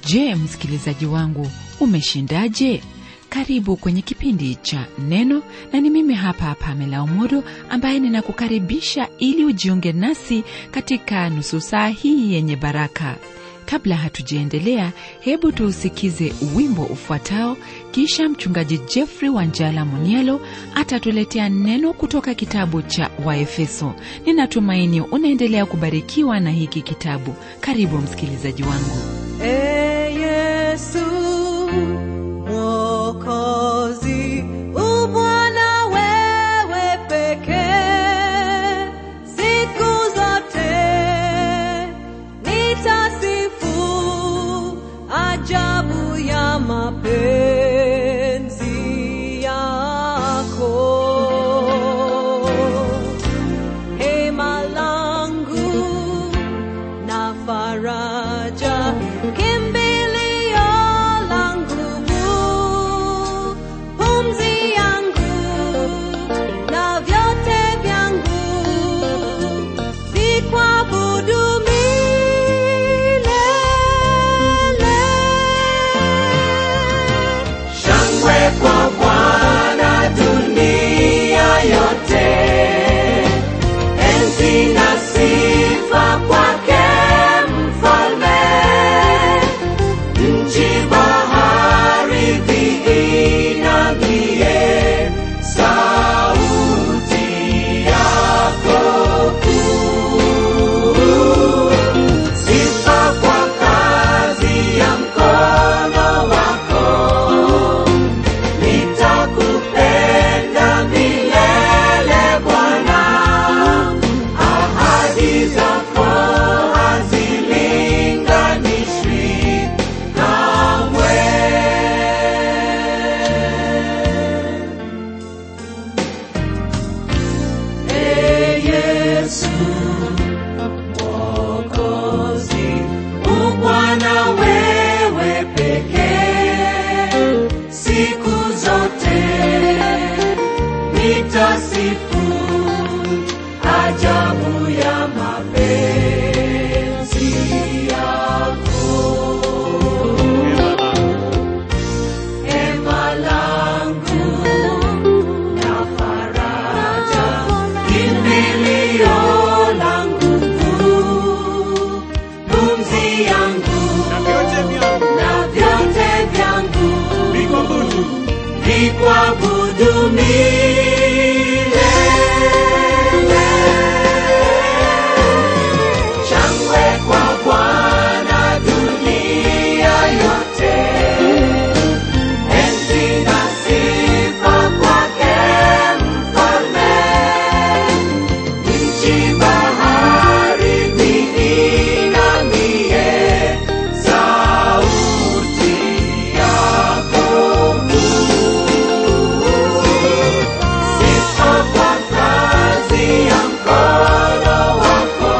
je msikilizaji wangu umeshindaje karibu kwenye kipindi cha neno na ni mimi hapa pamela umodo ambaye ninakukaribisha ili ujiunge nasi katika nusu saa hii yenye baraka kabla hatujaendelea hebu tuusikize wimbo ufuatao kisha mchungaji jeffrey wanjala munielo atatuletea neno kutoka kitabu cha waefeso ninatumaini unaendelea kubarikiwa na hiki kitabu karibu msikilizaji wangu Ee Yesu Mwokozi, u Bwana wewe pekee, siku zote nitasifu ajabu ya mapenzi yako. Hema langu na faraja, kimbilio langu, pumzi yangu na vyote vyangu, vikuabudu milele. Shangwe kwa Bwana dunia yote, enzi na sifa kwake mfalme. Nchi bahari viinamie sauti yako kuu. Sifa kwa kazi ya mkono wako nitakupenda milele Bwana, ahadi zako hazilinganishwi kamwe. Ee Yesu Mwokozi, u Bwana wewe pekee, siku zote nitasifu ajabu ya mapenzi yako. Hema langu na faraja, kimbilio langu kuu, pumzi yangu na vyote vyangu vikwabudu milele. Shangwe kwa Bwana dunia yote, enzi na sifa kwake mfalme. Nchi bahari viinamie sauti yako kuu. Sifa kwa kazi ya mkono wako,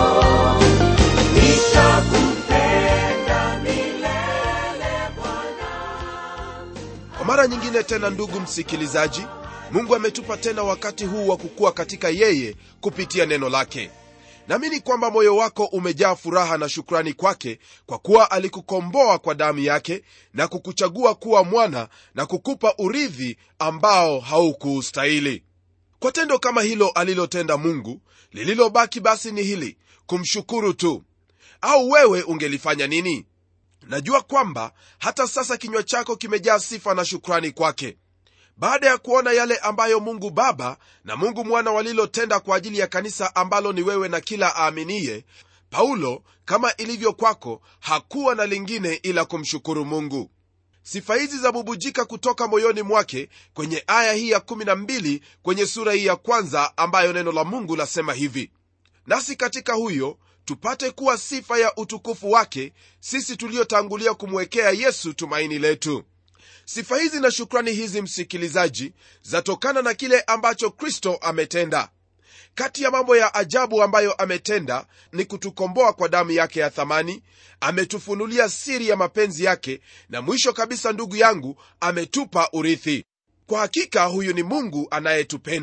nitakupenda milele Bwana. kwa mara nyingine tena ndugu msikilizaji mungu ametupa tena wakati huu wa kukua katika yeye kupitia neno lake naamini kwamba moyo wako umejaa furaha na shukrani kwake kwa kuwa alikukomboa kwa damu yake na kukuchagua kuwa mwana na kukupa urithi ambao haukuustahili kwa tendo kama hilo alilotenda mungu lililobaki basi ni hili kumshukuru tu au wewe ungelifanya nini najua kwamba hata sasa kinywa chako kimejaa sifa na shukrani kwake baada ya kuona yale ambayo mungu baba na mungu mwana walilotenda kwa ajili ya kanisa ambalo ni wewe na kila aaminiye paulo kama ilivyo kwako hakuwa na lingine ila kumshukuru mungu sifa hizi zabubujika kutoka moyoni mwake kwenye aya hii ya 12 kwenye sura hii ya kwanza ambayo neno la mungu lasema hivi nasi katika huyo tupate kuwa sifa ya utukufu wake sisi tuliotangulia kumwekea yesu tumaini letu sifa hizi na shukrani hizi msikilizaji zatokana na kile ambacho kristo ametenda kati ya mambo ya ajabu ambayo ametenda ni kutukomboa kwa damu yake ya thamani ametufunulia siri ya mapenzi yake na mwisho kabisa ndugu yangu ametupa urithi kwa hakika huyu ni mungu anayetupenda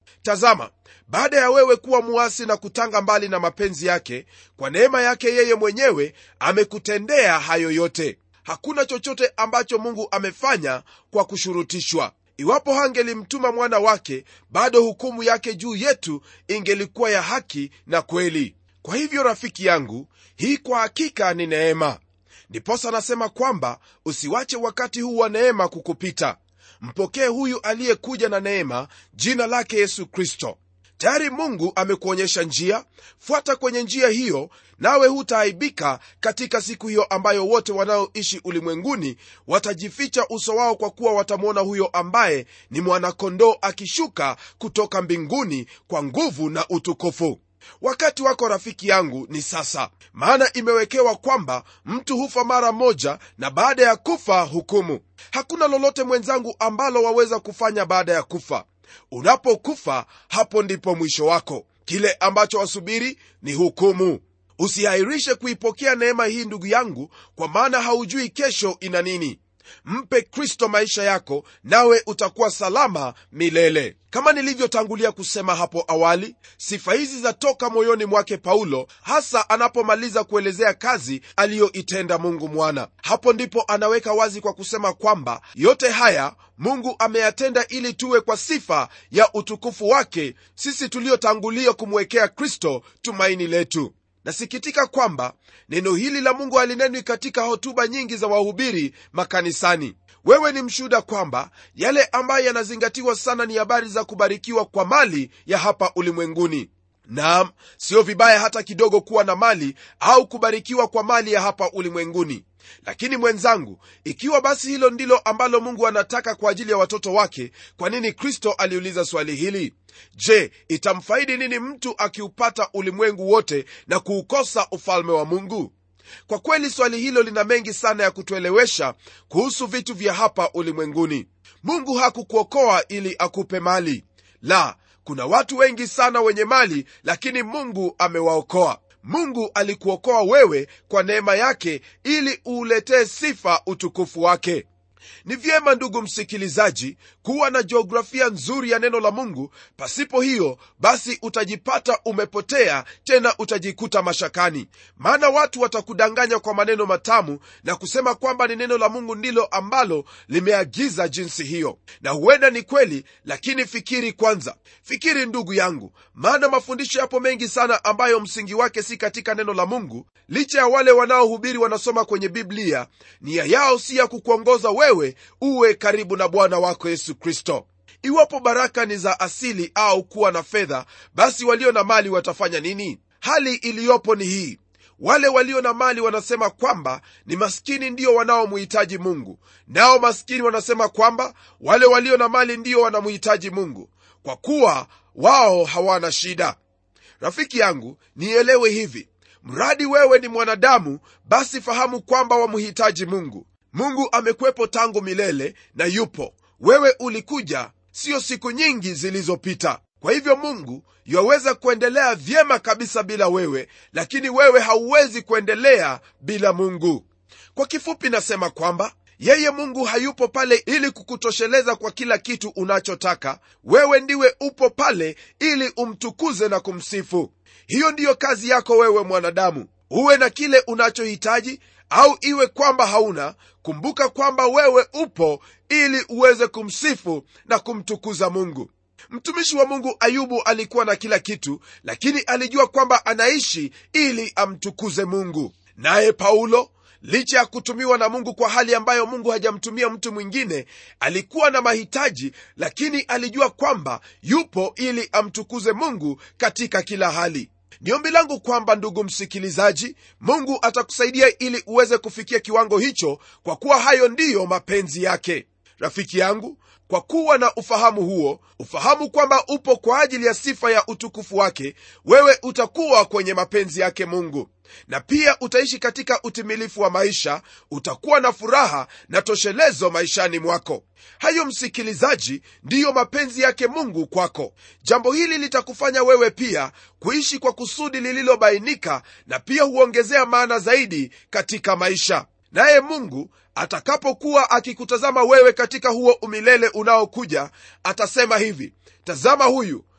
tazama baada ya wewe kuwa muasi na kutanga mbali na mapenzi yake kwa neema yake yeye mwenyewe amekutendea hayo yote hakuna chochote ambacho mungu amefanya kwa kushurutishwa iwapo hangelimtuma mwana wake bado hukumu yake juu yetu ingelikuwa ya haki na kweli kwa hivyo rafiki yangu hii kwa hakika ni neema ndiposa anasema kwamba usiwache wakati huu wa neema kukupita mpokee huyu aliyekuja na neema jina lake yesu kristo tayari mungu amekuonyesha njia fuata kwenye njia hiyo nawe hutaaibika katika siku hiyo ambayo wote wanaoishi ulimwenguni watajificha uso wao kwa kuwa watamwona huyo ambaye ni mwanakondoo akishuka kutoka mbinguni kwa nguvu na utukufu wakati wako rafiki yangu ni sasa maana imewekewa kwamba mtu hufa mara moja na baada ya kufa hukumu hakuna lolote mwenzangu ambalo waweza kufanya baada ya kufa unapokufa hapo ndipo mwisho wako kile ambacho wasubiri ni hukumu usihairishe kuipokea neema hii ndugu yangu kwa maana haujui kesho ina nini mpe kristo maisha yako nawe utakuwa salama milele kama nilivyotangulia kusema hapo awali sifa hizi zatoka moyoni mwake paulo hasa anapomaliza kuelezea kazi aliyoitenda mungu mwana hapo ndipo anaweka wazi kwa kusema kwamba yote haya mungu ameyatenda ili tuwe kwa sifa ya utukufu wake sisi tuliotangulia kumwekea kristo tumaini letu nasikitika kwamba neno hili la mungu halinenwi katika hotuba nyingi za wahubiri makanisani wewe ni mshuhuda kwamba yale ambayo yanazingatiwa sana ni habari za kubarikiwa kwa mali ya hapa ulimwenguni naam sio vibaya hata kidogo kuwa na mali au kubarikiwa kwa mali ya hapa ulimwenguni lakini mwenzangu ikiwa basi hilo ndilo ambalo mungu anataka kwa ajili ya watoto wake kwa nini kristo aliuliza swali hili je itamfaidi nini mtu akiupata ulimwengu wote na kuukosa ufalme wa mungu kwa kweli swali hilo lina mengi sana ya kutuelewesha kuhusu vitu vya hapa ulimwenguni mungu hakukuokoa ili akupe mali la kuna watu wengi sana wenye mali lakini mungu amewaokoa mungu alikuokoa wewe kwa neema yake ili uuletee sifa utukufu wake ni vyema ndugu msikilizaji kuwa na jiografia nzuri ya neno la mungu pasipo hiyo basi utajipata umepotea tena utajikuta mashakani maana watu watakudanganya kwa maneno matamu na kusema kwamba ni neno la mungu ndilo ambalo limeagiza jinsi hiyo na huenda ni kweli lakini fikiri kwanza fikiri ndugu yangu maana mafundisho yapo mengi sana ambayo msingi wake si katika neno la mungu licha ya wale wanaohubiri wanasoma kwenye biblia nia yao si ya kukuongoza wewe uwe karibu na bwana wako yesu kristo iwapo baraka ni za asili au kuwa na fedha basi walio na mali watafanya nini hali iliyopo ni hii wale walio na mali wanasema kwamba ni maskini ndio wanaomhitaji mungu nao maskini wanasema kwamba wale walio na mali ndio wanamhitaji mungu kwa kuwa wao hawana shida rafiki yangu nielewe hivi mradi wewe ni mwanadamu basi fahamu kwamba wamhitaji mungu mungu amekwepo tangu milele na yupo wewe ulikuja siyo siku nyingi zilizopita kwa hivyo mungu yaweza kuendelea vyema kabisa bila wewe lakini wewe hauwezi kuendelea bila mungu kwa kifupi nasema kwamba yeye mungu hayupo pale ili kukutosheleza kwa kila kitu unachotaka wewe ndiwe upo pale ili umtukuze na kumsifu hiyo ndiyo kazi yako wewe mwanadamu uwe na kile unachohitaji au iwe kwamba hauna kumbuka kwamba wewe upo ili uweze kumsifu na kumtukuza mungu mtumishi wa mungu ayubu alikuwa na kila kitu lakini alijua kwamba anaishi ili amtukuze mungu naye paulo licha ya kutumiwa na mungu kwa hali ambayo mungu hajamtumia mtu mwingine alikuwa na mahitaji lakini alijua kwamba yupo ili amtukuze mungu katika kila hali ni ombi langu kwamba ndugu msikilizaji mungu atakusaidia ili uweze kufikia kiwango hicho kwa kuwa hayo ndiyo mapenzi yake rafiki yangu kwa kuwa na ufahamu huo ufahamu kwamba upo kwa ajili ya sifa ya utukufu wake wewe utakuwa kwenye mapenzi yake mungu na pia utaishi katika utimilifu wa maisha utakuwa na furaha na toshelezo maishani mwako hayo msikilizaji ndiyo mapenzi yake mungu kwako jambo hili litakufanya wewe pia kuishi kwa kusudi lililobainika na pia huongezea maana zaidi katika maisha naye mungu atakapokuwa akikutazama wewe katika huo umilele unaokuja atasema hivi tazama huyu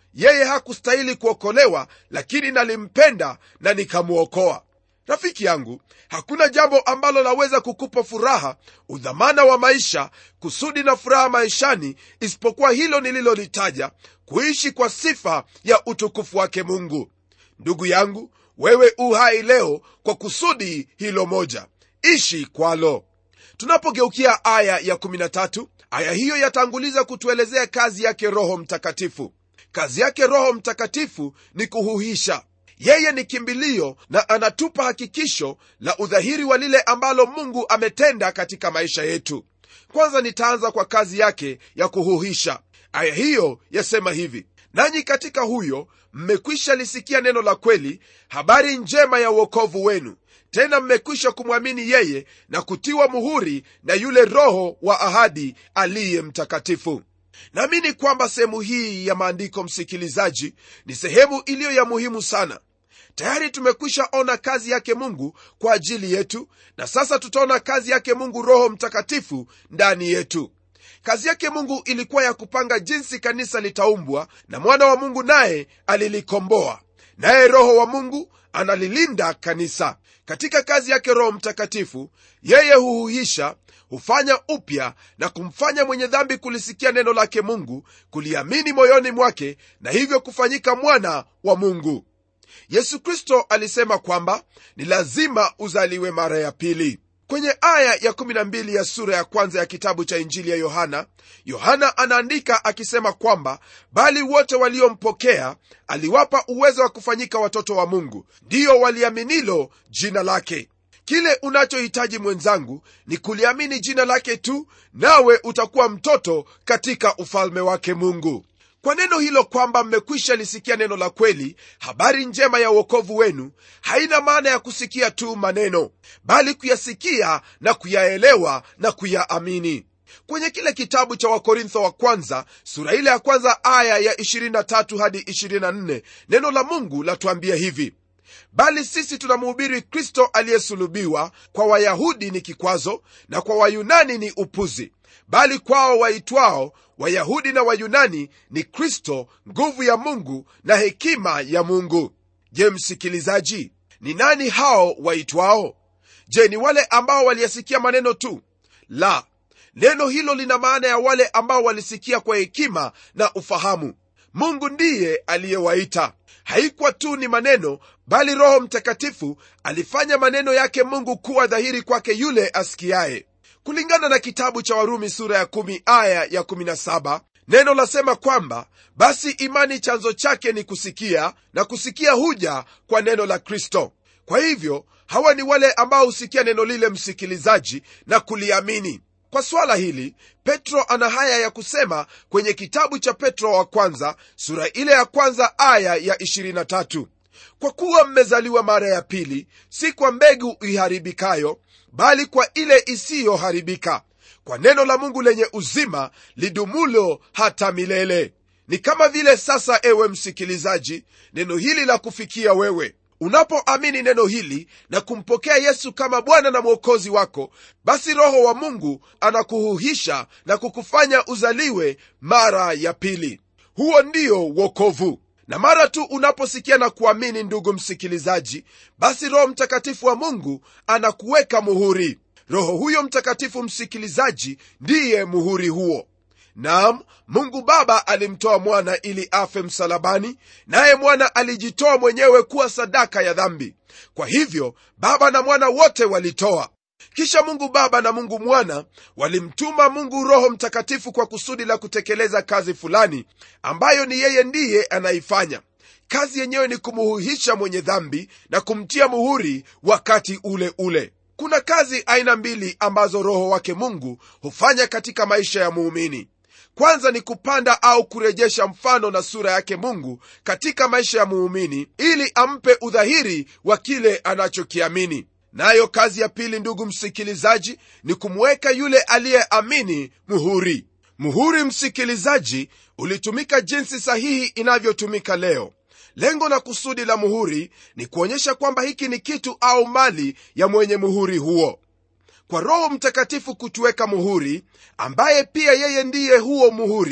yeye hakustahili kuokolewa lakini nalimpenda na nikamwokoa rafiki yangu hakuna jambo ambalo laweza kukupa furaha udhamana wa maisha kusudi na furaha maishani isipokuwa hilo nililolitaja kuishi kwa sifa ya utukufu wake mungu ndugu yangu wewe u hai leo kwa kusudi hilo moja ishi kwalo tunapogeukia aya ya 13 aya hiyo yatanguliza kutuelezea kazi yake roho mtakatifu kazi yake roho mtakatifu ni kuhuhisha yeye ni kimbilio na anatupa hakikisho la udhahiri wa lile ambalo mungu ametenda katika maisha yetu kwanza nitaanza kwa kazi yake ya kuhuhisha aya hiyo yasema hivi nanyi katika huyo mmekwisha lisikia neno la kweli habari njema ya uokovu wenu tena mmekwisha kumwamini yeye na kutiwa muhuri na yule roho wa ahadi aliye mtakatifu naamini kwamba sehemu hii ya maandiko msikilizaji ni sehemu iliyo ya muhimu sana tayari tumekwisha ona kazi yake mungu kwa ajili yetu na sasa tutaona kazi yake mungu roho mtakatifu ndani yetu kazi yake mungu ilikuwa ya kupanga jinsi kanisa litaumbwa na mwana wa mungu naye alilikomboa naye roho wa mungu analilinda kanisa katika kazi yake roho mtakatifu yeye huhuhisha hufanya upya na kumfanya mwenye dhambi kulisikia neno lake mungu kuliamini moyoni mwake na hivyo kufanyika mwana wa mungu yesu kristo alisema kwamba ni lazima uzaliwe mara ya pili kwenye aya ya 12 ya sura ya kwanza ya kitabu cha injili ya yohana yohana anaandika akisema kwamba bali wote waliompokea aliwapa uwezo wa kufanyika watoto wa mungu ndiyo waliaminilo jina lake kile unachohitaji mwenzangu ni kuliamini jina lake tu nawe utakuwa mtoto katika ufalme wake mungu kwa neno hilo kwamba mmekwisha lisikia neno la kweli habari njema ya uokovu wenu haina maana ya kusikia tu maneno bali kuyasikia na kuyaelewa na kuyaamini kwenye kile kitabu cha wakorintho wa kwanza sura ile ya kwanza aya ya 23 hadi 24 neno la mungu latuambia hivi bali sisi tunamhubiri kristo aliyesulubiwa kwa wayahudi ni kikwazo na kwa wayunani ni upuzi bali kwao waitwao wayahudi na wayunani ni kristo nguvu ya mungu na hekima ya mungu je msikilizaji ni nani hao waitwao je ni wale ambao waliyasikia maneno tu la neno hilo lina maana ya wale ambao walisikia kwa hekima na ufahamu mungu ndiye aliyewaita haikuwa tu ni maneno bali roho mtakatifu alifanya maneno yake mungu kuwa dhahiri kwake yule asikiaye kulingana na kitabu cha warumi sura ya 1 aya ya 17 neno lasema kwamba basi imani chanzo chake ni kusikia na kusikia huja kwa neno la kristo kwa hivyo hawa ni wale ambao husikia neno lile msikilizaji na kuliamini kwa swala hili petro ana haya ya kusema kwenye kitabu cha petro wa kwanza sura ile ya kwanza aya ya 23 kwa kuwa mmezaliwa mara ya pili si kwa mbegu iharibikayo bali kwa ile isiyoharibika kwa neno la mungu lenye uzima lidumulo hata milele ni kama vile sasa ewe msikilizaji neno hili la kufikia wewe unapoamini neno hili na kumpokea yesu kama bwana na mwokozi wako basi roho wa mungu anakuhuhisha na kukufanya uzaliwe mara ya pili huo ndio wokovu na mara tu unaposikia na kuamini ndugu msikilizaji basi roho mtakatifu wa mungu anakuweka muhuri roho huyo mtakatifu msikilizaji ndiye muhuri huo naam mungu baba alimtoa mwana ili afe msalabani naye mwana alijitoa mwenyewe kuwa sadaka ya dhambi kwa hivyo baba na mwana wote walitoa kisha mungu baba na mungu mwana walimtuma mungu roho mtakatifu kwa kusudi la kutekeleza kazi fulani ambayo ni yeye ndiye anaifanya kazi yenyewe ni kumuhuhisha mwenye dhambi na kumtia muhuri wakati ule ule kuna kazi aina mbili ambazo roho wake mungu hufanya katika maisha ya muumini kwanza ni kupanda au kurejesha mfano na sura yake mungu katika maisha ya muumini ili ampe udhahiri wa kile anachokiamini nayo kazi ya pili ndugu msikilizaji ni kumweka yule aliyeamini muhuri muhuri msikilizaji ulitumika jinsi sahihi inavyotumika leo lengo na kusudi la muhuri ni kuonyesha kwamba hiki ni kitu au mali ya mwenye muhuri huo kwa roho mtakatifu kutuweka muhuri ambaye pia yeye ndiye huo muhuri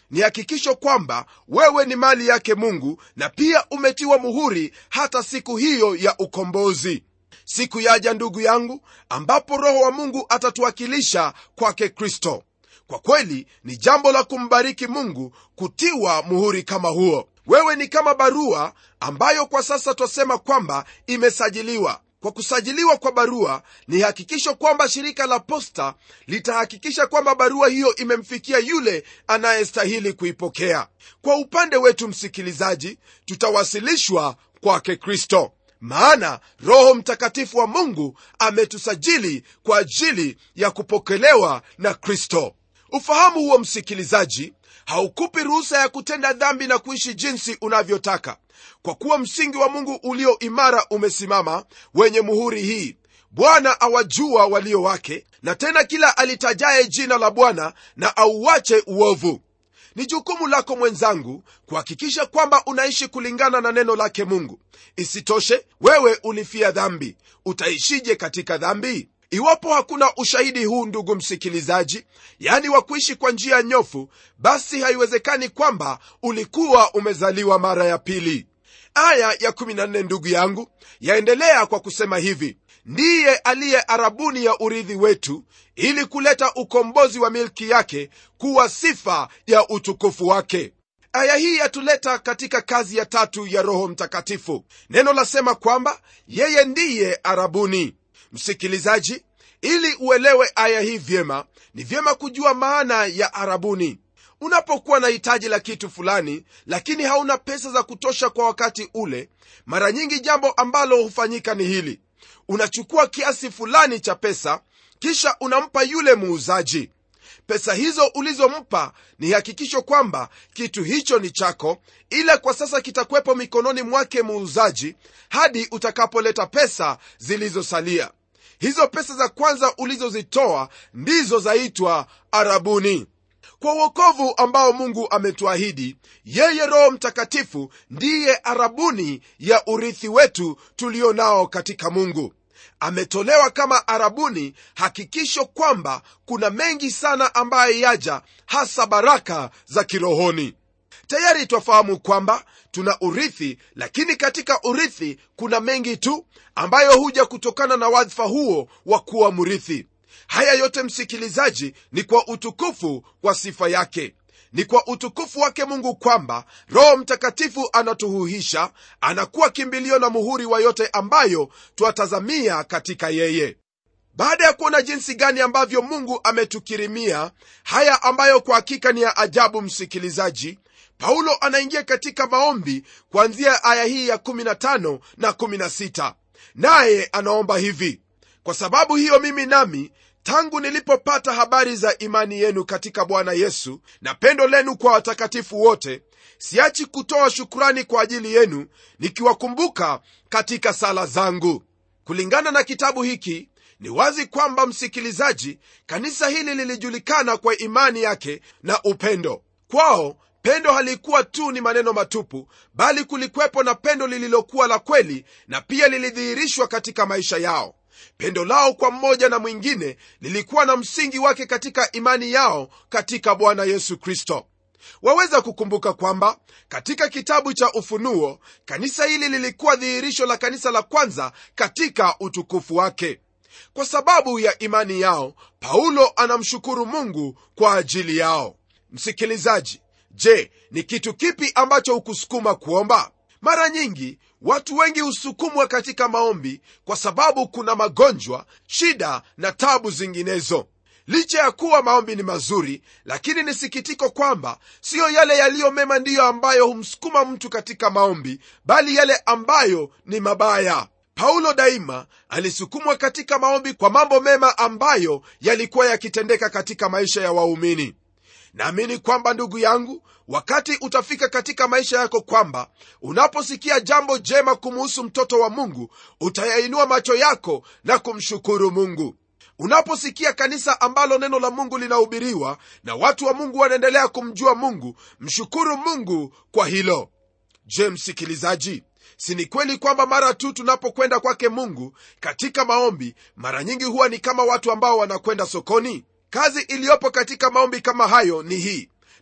ni hakikisho kwamba wewe ni mali yake mungu na pia umetiwa muhuri hata siku hiyo ya ukombozi siku yaja ndugu yangu ambapo roho wa mungu atatuwakilisha kwake kristo kwa kweli ni jambo la kumbariki mungu kutiwa muhuri kama huo wewe ni kama barua ambayo kwa sasa twasema kwamba imesajiliwa kwa kusajiliwa kwa barua ni hakikisho kwamba shirika la posta litahakikisha kwamba barua hiyo imemfikia yule anayestahili kuipokea kwa upande wetu msikilizaji tutawasilishwa kwake kristo maana roho mtakatifu wa mungu ametusajili kwa ajili ya kupokelewa na kristo ufahamu huo msikilizaji haukupi ruhusa ya kutenda dhambi na kuishi jinsi unavyotaka kwa kuwa msingi wa mungu ulio imara umesimama wenye muhuri hii bwana awajua walio wake na tena kila alitajaye jina la bwana na auache uovu ni jukumu lako mwenzangu kuhakikisha kwamba unaishi kulingana na neno lake mungu isitoshe wewe ulifia dhambi utaishije katika dhambi iwapo hakuna ushahidi huu ndugu msikilizaji yani wa kuishi kwa njia nyofu basi haiwezekani kwamba ulikuwa umezaliwa mara ya pili aya ya 14 ndugu yangu yaendelea kwa kusema hivi ndiye aliye arabuni ya urithi wetu ili kuleta ukombozi wa milki yake kuwa sifa ya utukufu wake aya hii yatuleta katika kazi ya tatu ya roho mtakatifu neno lasema kwamba yeye ndiye arabuni msikilizaji ili uelewe aya hii vyema ni vyema kujua maana ya arabuni unapokuwa na hitaji la kitu fulani lakini hauna pesa za kutosha kwa wakati ule mara nyingi jambo ambalo hufanyika ni hili unachukua kiasi fulani cha pesa kisha unampa yule muuzaji pesa hizo ulizompa ni hakikisho kwamba kitu hicho ni chako ila kwa sasa kitakuwepo mikononi mwake muuzaji hadi utakapoleta pesa zilizosalia hizo pesa za kwanza ulizozitoa ndizo zaitwa arabuni kwa uokovu ambao mungu ametuahidi yeye roho mtakatifu ndiye arabuni ya urithi wetu tulio nao katika mungu ametolewa kama arabuni hakikisho kwamba kuna mengi sana ambayo yaja hasa baraka za kirohoni tayari twafahamu kwamba tuna urithi lakini katika urithi kuna mengi tu ambayo huja kutokana na wadhifa huo wa kuwa mrithi haya yote msikilizaji ni kwa utukufu wa sifa yake ni kwa utukufu wake mungu kwamba roho mtakatifu anatuhuhisha anakuwa kimbilio na muhuri wa yote ambayo twatazamia katika yeye baada ya kuona jinsi gani ambavyo mungu ametukirimia haya ambayo kwa hakika ni ya ajabu msikilizaji paulo anaingia katika maombi kuanzia aya hii ya 15 na 16 naye anaomba hivi kwa sababu hiyo mimi nami tangu nilipopata habari za imani yenu katika bwana yesu na pendo lenu kwa watakatifu wote siachi kutoa shukurani kwa ajili yenu nikiwakumbuka katika sala zangu kulingana na kitabu hiki ni wazi kwamba msikilizaji kanisa hili lilijulikana kwa imani yake na upendo kwao pendo halikuwa tu ni maneno matupu bali kulikwepo na pendo lililokuwa la kweli na pia lilidhihirishwa katika maisha yao pendo lao kwa mmoja na mwingine lilikuwa na msingi wake katika imani yao katika bwana yesu kristo waweza kukumbuka kwamba katika kitabu cha ufunuo kanisa hili lilikuwa dhihirisho la kanisa la kwanza katika utukufu wake kwa sababu ya imani yao paulo anamshukuru mungu kwa ajili yao msikilizaji je ni kitu kipi ambacho hukusukuma kuomba mara nyingi watu wengi husukumwa katika maombi kwa sababu kuna magonjwa shida na tabu zinginezo licha ya kuwa maombi ni mazuri lakini ni sikitiko kwamba siyo yale yaliyo mema ndiyo ambayo humsukuma mtu katika maombi bali yale ambayo ni mabaya paulo daima alisukumwa katika maombi kwa mambo mema ambayo yalikuwa yakitendeka katika maisha ya waumini naamini kwamba ndugu yangu wakati utafika katika maisha yako kwamba unaposikia jambo jema kumuhusu mtoto wa mungu utayainua macho yako na kumshukuru mungu unaposikia kanisa ambalo neno la mungu linahubiriwa na watu wa mungu wanaendelea kumjua mungu mshukuru mungu kwa hilo je msikilizaji si ni kweli kwamba mara tu tunapokwenda kwake mungu katika maombi mara nyingi huwa ni kama watu ambao wanakwenda sokoni kazi iliyopo katika maombi kama hayo ni hii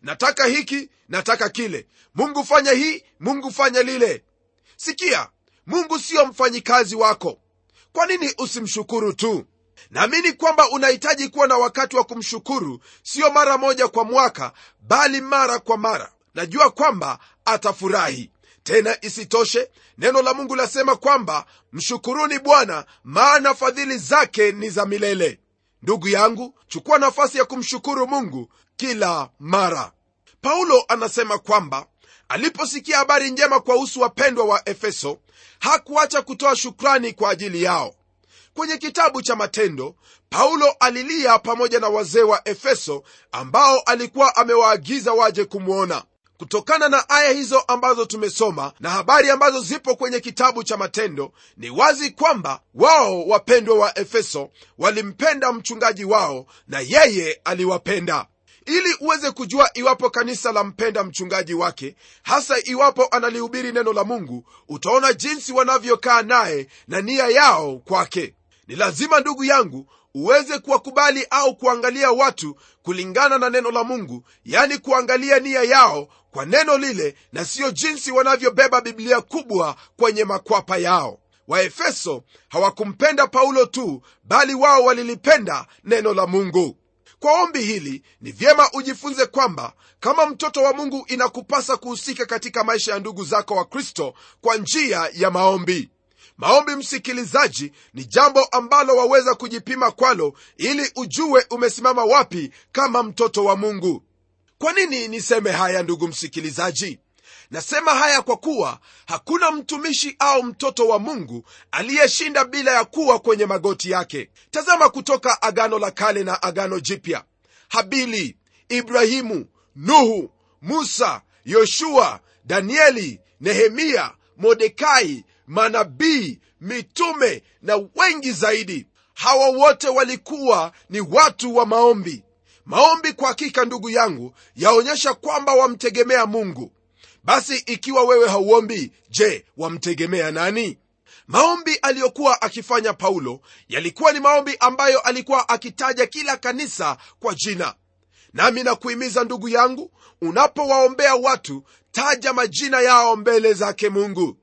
nataka hiki nataka kile mungu fanya hii mungu fanya lile sikia mungu siyo mfanyikazi wako kwa nini usimshukuru tu naamini kwamba unahitaji kuwa na wakati wa kumshukuru siyo mara moja kwa mwaka bali mara kwa mara najua kwamba atafurahi tena isitoshe neno la mungu lasema kwamba mshukuruni bwana maana fadhili zake ni za milele ndugu yangu chukua nafasi ya kumshukuru mungu kila mara paulo anasema kwamba aliposikia habari njema kwa husu wapendwa wa efeso hakuacha kutoa shukrani kwa ajili yao kwenye kitabu cha matendo paulo alilia pamoja na wazee wa efeso ambao alikuwa amewaagiza waje kumwona kutokana na aya hizo ambazo tumesoma na habari ambazo zipo kwenye kitabu cha matendo ni wazi kwamba wao wapendwa wa efeso walimpenda mchungaji wao na yeye aliwapenda ili uweze kujua iwapo kanisa la mpenda mchungaji wake hasa iwapo analihubiri neno la mungu utaona jinsi wanavyokaa naye na nia yao kwake ni lazima ndugu yangu uweze kuwakubali au kuangalia watu kulingana na neno la mungu yani kuangalia nia yao kwa neno lile na siyo jinsi wanavyobeba biblia kubwa kwenye makwapa yao waefeso hawakumpenda paulo tu bali wao walilipenda neno la mungu kwa ombi hili ni vyema ujifunze kwamba kama mtoto wa mungu inakupasa kuhusika katika maisha ya ndugu zako wa kristo kwa njia ya maombi maombi msikilizaji ni jambo ambalo waweza kujipima kwalo ili ujue umesimama wapi kama mtoto wa mungu kwa nini niseme haya ndugu msikilizaji nasema haya kwa kuwa hakuna mtumishi au mtoto wa mungu aliyeshinda bila ya kuwa kwenye magoti yake tazama kutoka agano la kale na agano jipya habili ibrahimu nuhu musa yoshua danieli nehemia modekai manabii mitume na wengi zaidi hawa wote walikuwa ni watu wa maombi maombi kwa hakika ndugu yangu yaonyesha kwamba wamtegemea mungu basi ikiwa wewe hauombi je wamtegemea nani maombi aliyokuwa akifanya paulo yalikuwa ni maombi ambayo alikuwa akitaja kila kanisa kwa jina nami nakuhimiza ndugu yangu unapowaombea watu taja majina yao mbele zake mungu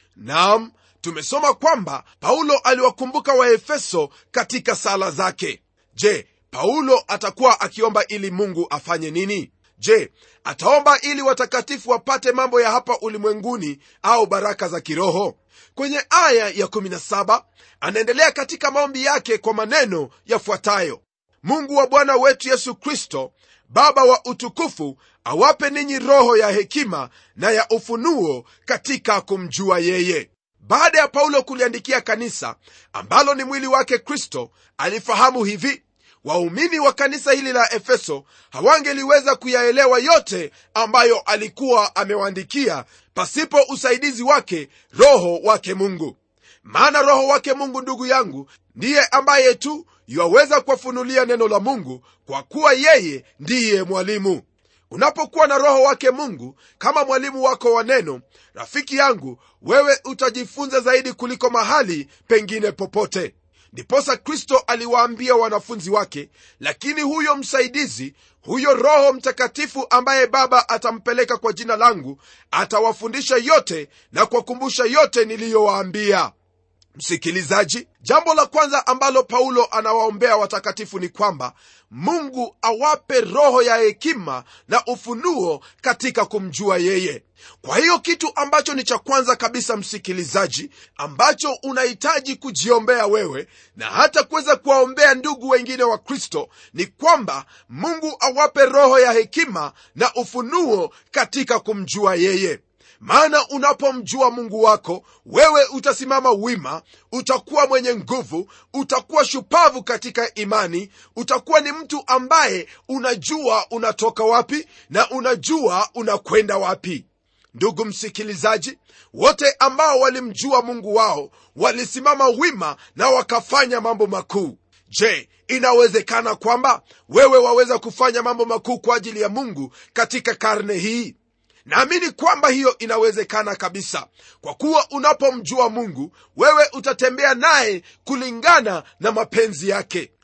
nam tumesoma kwamba paulo aliwakumbuka waefeso katika sala zake je paulo atakuwa akiomba ili mungu afanye nini je ataomba ili watakatifu wapate mambo ya hapa ulimwenguni au baraka za kiroho kwenye aya ya 17 anaendelea katika maombi yake kwa maneno yafuatayo mungu wa bwana wetu yesu kristo baba wa utukufu awape ninyi roho ya hekima na ya ufunuo katika kumjua yeye baada ya paulo kuliandikia kanisa ambalo ni mwili wake kristo alifahamu hivi waumini wa kanisa hili la efeso hawangeliweza kuyaelewa yote ambayo alikuwa amewaandikia pasipo usaidizi wake roho wake mungu maana roho wake mungu ndugu yangu ndiye ambaye tu yuwaweza kuwafunulia neno la mungu kwa kuwa yeye ndiye mwalimu unapokuwa na roho wake mungu kama mwalimu wako wa neno rafiki yangu wewe utajifunza zaidi kuliko mahali pengine popote ndiposa kristo aliwaambia wanafunzi wake lakini huyo msaidizi huyo roho mtakatifu ambaye baba atampeleka kwa jina langu atawafundisha yote na kuwakumbusha yote niliyowaambia msikilizaji jambo la kwanza ambalo paulo anawaombea watakatifu ni kwamba mungu awape roho ya hekima na ufunuo katika kumjua yeye kwa hiyo kitu ambacho ni cha kwanza kabisa msikilizaji ambacho unahitaji kujiombea wewe na hata kuweza kuwaombea ndugu wengine wa kristo ni kwamba mungu awape roho ya hekima na ufunuo katika kumjua yeye maana unapomjua mungu wako wewe utasimama wima utakuwa mwenye nguvu utakuwa shupavu katika imani utakuwa ni mtu ambaye unajua unatoka wapi na unajua unakwenda wapi ndugu msikilizaji wote ambao walimjua mungu wao walisimama wima na wakafanya mambo makuu je inawezekana kwamba wewe waweza kufanya mambo makuu kwa ajili ya mungu katika karne hii naamini kwamba hiyo inawezekana kabisa kwa kuwa unapomjua mungu wewe utatembea naye kulingana na mapenzi yake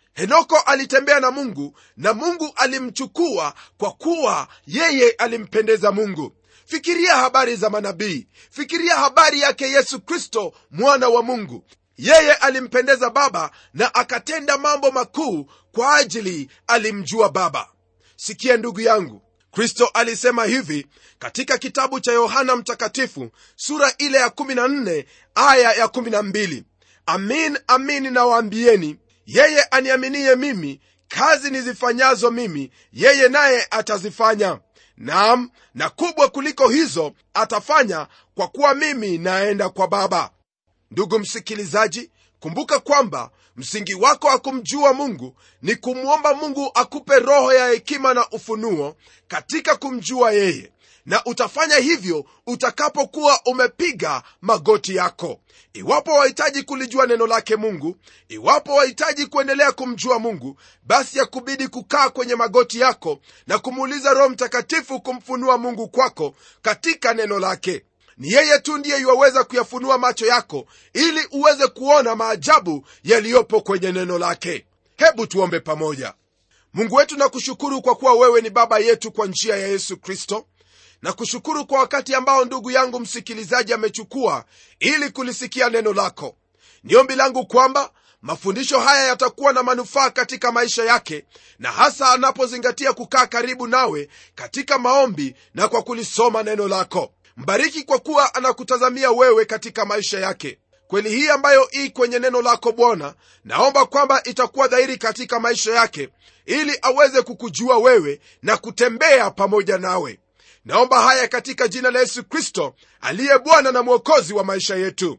henoko alitembea na mungu na mungu alimchukua kwa kuwa yeye alimpendeza mungu fikiria habari za manabii fikiria habari yake yesu kristo mwana wa mungu yeye alimpendeza baba na akatenda mambo makuu kwa ajili alimjua baba sikia ndugu yangu kristo alisema hivi katika kitabu cha yohana mtakatifu sura ile ya 14 aya ya 12 amin amin nawaambieni yeye aniaminiye mimi kazi nizifanyazo mimi yeye naye atazifanya naam na kubwa kuliko hizo atafanya kwa kuwa mimi naenda kwa baba ndugu msikilizaji kumbuka kwamba msingi wako wa kumjua mungu ni kumwomba mungu akupe roho ya hekima na ufunuo katika kumjua yeye na utafanya hivyo utakapokuwa umepiga magoti yako iwapo wahitaji kulijua neno lake mungu iwapo wahitaji kuendelea kumjua mungu basi yakubidi kukaa kwenye magoti yako na kumuuliza roho mtakatifu kumfunua mungu kwako katika neno lake ni yeye tu ndiye iwaweza kuyafunua macho yako ili uweze kuona maajabu yaliyopo kwenye neno lake hebu tuombe pamoja mungu wetu na kushukuru kwa kuwa wewe ni baba yetu kwa njia ya yesu kristo na kushukuru kwa wakati ambao ndugu yangu msikilizaji amechukua ili kulisikia neno lako ni ombi langu kwamba mafundisho haya yatakuwa na manufaa katika maisha yake na hasa anapozingatia kukaa karibu nawe katika maombi na kwa kulisoma neno lako mbariki kwa kuwa anakutazamia wewe katika maisha yake kweli hii ambayo ii kwenye neno lako bwana naomba kwamba itakuwa dhahiri katika maisha yake ili aweze kukujua wewe na kutembea pamoja nawe naomba haya katika jina la yesu kristo aliye bwana na mwokozi wa maisha yetu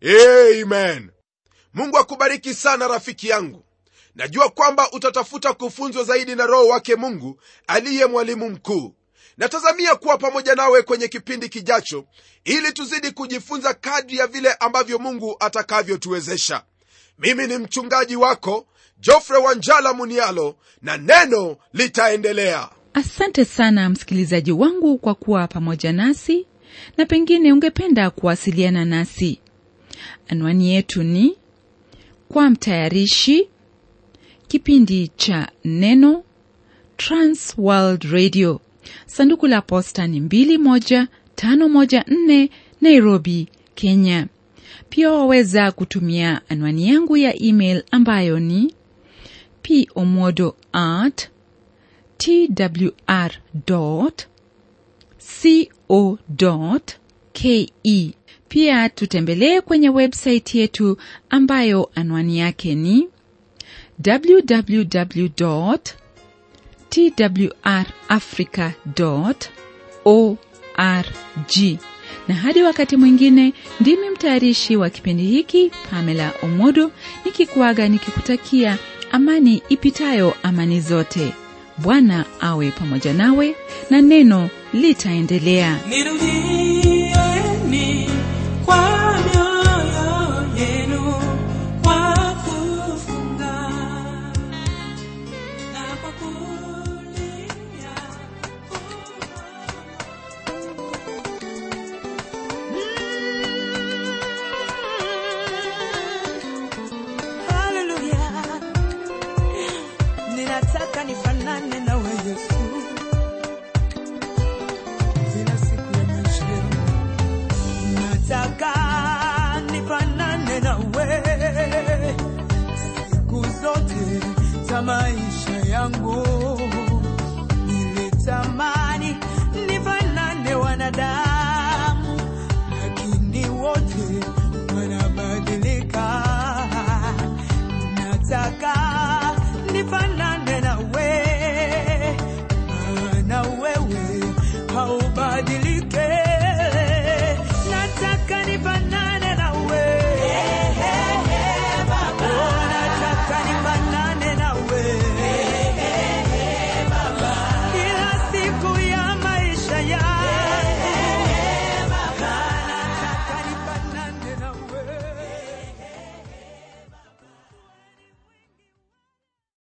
amen mungu akubariki sana rafiki yangu najua kwamba utatafuta kufunzwa zaidi na roho wake mungu aliye mwalimu mkuu natazamia kuwa pamoja nawe kwenye kipindi kijacho ili tuzidi kujifunza kadri ya vile ambavyo mungu atakavyotuwezesha mimi ni mchungaji wako jofre wanjala munialo na neno litaendelea asante sana msikilizaji wangu kwa kuwa pamoja nasi na pengine ungependa kuwasiliana nasi anwani yetu ni kwa mtayarishi kipindi cha neno transworld radio sanduku la posta ni 21514 nairobi kenya pia waweza kutumia anwani yangu ya email ambayo ni pomodo at twr co ke pia tutembelee kwenye website yetu ambayo anwani yake ni www twrafrica org na hadi wakati mwingine ndimi mtayarishi wa kipindi hiki pamela omodo nikikuaga nikikutakia amani ipitayo amani zote bwana awe pamoja nawe na neno litaendelea Nirudieni kwa mioyo yenu kwa kufunga na kwa kulia Haleluya. Ninataka nifanane nawe Yesu. Kila siku ya maisha yangu. Nataka nifanane nawe siku zote za maisha yangu.